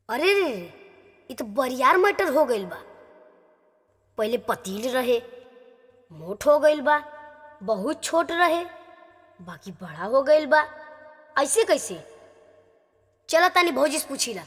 अरे रे रे इ तो बरियार मटर हो गइल बा पहिले पतील रहे मोट हो गइल बा बहुत छोट रहे बाकी बड़ा हो गइल बा ऐसे कैसे चला तानी भौजी से पूछीला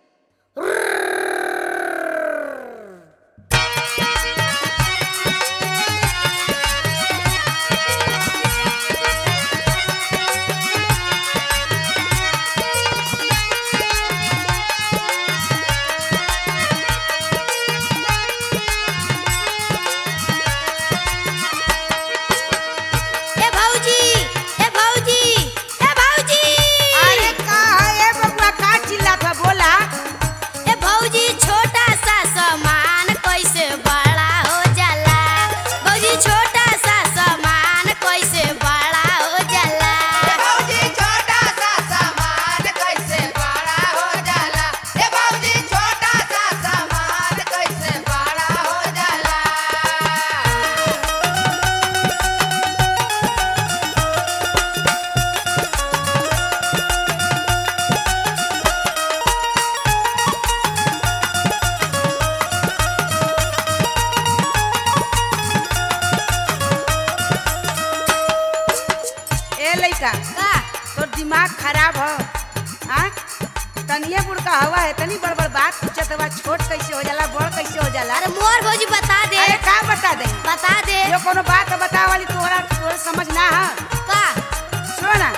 ए भौजी ए भौजी ए भौजी अरे का है बबुआ का चिल्लात बा बोला ए भौजी छोटा सा सामान कैसे बड़ा हो जाला भौजी छोटा सा सामान कैसे बड़ा हो जाला भौजी छोटा सा सामान कैसे बड़ा हो जाला ए भौजी छोटा सा सामान कैसे बड़ा हो जाला ए लइका का तोर दिमाग खराब हो हाँ तनिए बुड़ का हवा है तनी बड़ बड़ बात पूछत बा छोट कैसे हो जाला बड़ कैसे हो जाला अरे मोर भौजी बता दे अरे का बता दे बता दे यो कोनो बात बता वाली तोहरा तोहरा समझ ना है का सुना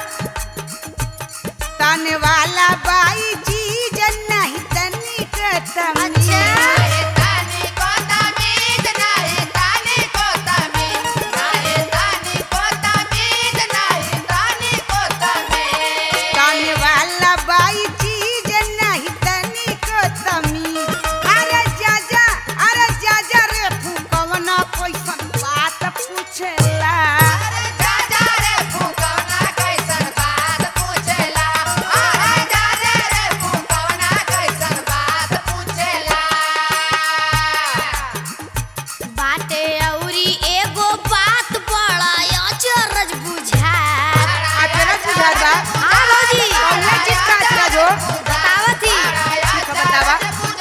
तने वाला बाई चीज नहीं तनिक तमी अच्छा नाहे तानी को तमीज नाहे तानी को तमीज नाहे तानी को तमीज नाहे तानी को तमीज तने वाला बाई चीज नहीं तनिक तमी अरे जा जा अरे जा जा रे फूकवना कैसन बात पूछेला अरे जा जा रे फूकवना कैसन बात पूछेला अरे जा जा रे फूकवना कैसन बात पूछेला बाटे औरी एगो बात बड़ा अचरज बुझा अचरज बुझात बा हाँ भौजी कौने चीज का अचरज हो बतावत ही ठीक है, बतावा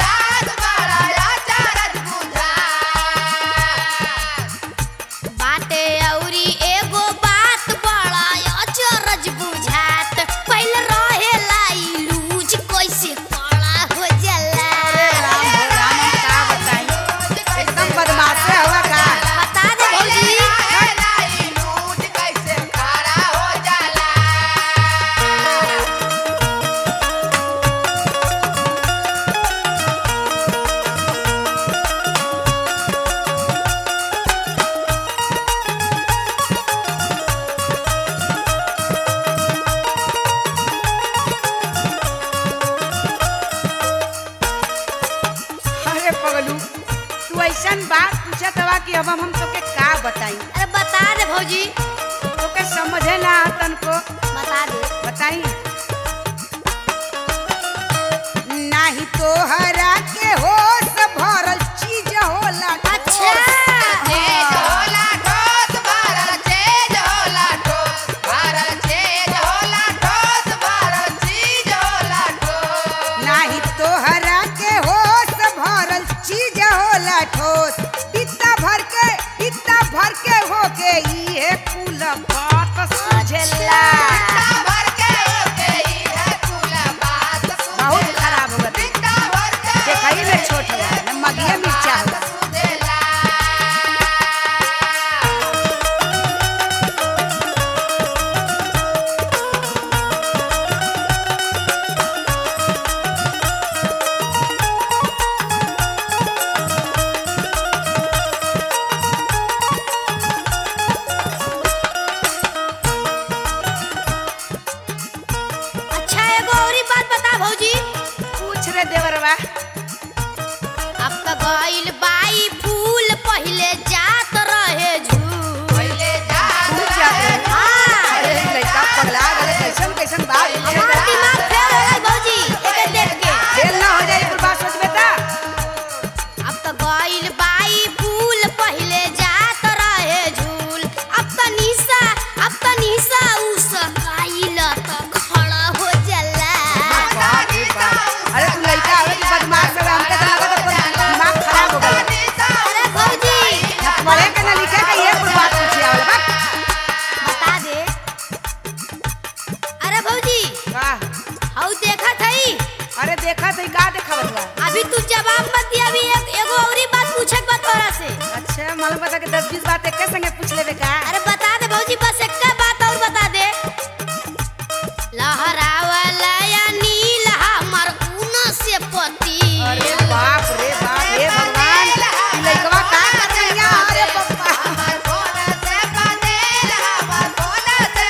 बाटे औरी एगो बात बड़ा अचरज बुझात पहले रहेला ई लूज कैसे कड़ा हो जाला राम हो राम हम का बताई एकदम बदमाशे हुआ का बता दे भौजी अरे पगलू तू ऐसन बात पूछत बा कि अब हम तोके का बताई अरे बता दे भौजी तोके समझे ना तन को बता दे बताई नाही तोहरा के होश भरल चीज होला अच्छा नाही तोहरा के होश भरल चीज होला ठोस इतना भर के इतना भर के हो के ये कुल बात सुझेला बहुत खराब हो गई देखाई में छोट हो गया मगिया मिर्चा हो गया अच्छा एगो औरी बात बता भौजी पूछ रे देवरवा अब तो गइल बाई फूल पहिले जात रहे झूल पूछ जाते हाँ अरे लड़का पगला गले कैसन कैसन बात पूछे हमार दिमाग फेल हो गई भौजी एके देख के फेल ना हो जाए कुल बात सोच बेटा अब तो गइल बाई फूल पहिले जात रहे झूल अब तो निशा अब तो निशा उ सकाइल तो खड़ा हो जाला बाप रे बाप। अरे तू लड़का आवे देखा तो का देखावत बा अभी तू जवाब मत दिया अभी एक एगो औरी बात पूछे बा तोरा से अच्छा मालूम बता के दस बीस बात एक संगे पूछ लेबे का अरे बता दे भौजी बस एक बात और बता दे लहरावला या नील हमर ऊन से पति अरे बाप रे बाप रे भगवान ई लइकवा का कर रही अरे पप्पा हमर कोन से पतेल हमर कोन से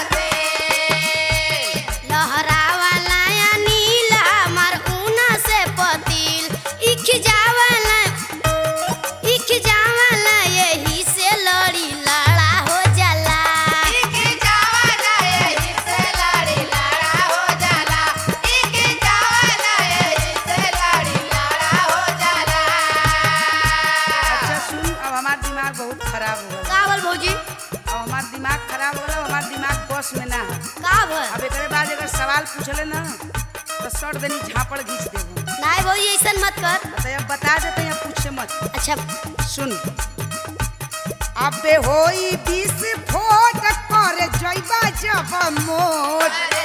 पतेल लहरावला या नील हमर ऊन से पतिल इख जावला इख जावला यही से लड़ी लड़ा हो जाला इके जावला यही से लड़ी लड़ा हो जाला इके जावला यही से लड़ी लड़ा हो जाला अच्छा सुन अब हमार दिमाग बहुत खराब हो गया का बोल भौजी अब हमार दिमाग खराब हो गया हमार दिमाग बस में ना है का बोल अब एकरे बाद अगर सवाल पूछले ना तो सट देनी झापड़ घींच देबो नहीं भौजी ऐसा मत कर तो अब बता देते हैं पूछे मत अच्छा सुन अबे होई विस्फोट कर जइबा जब मोट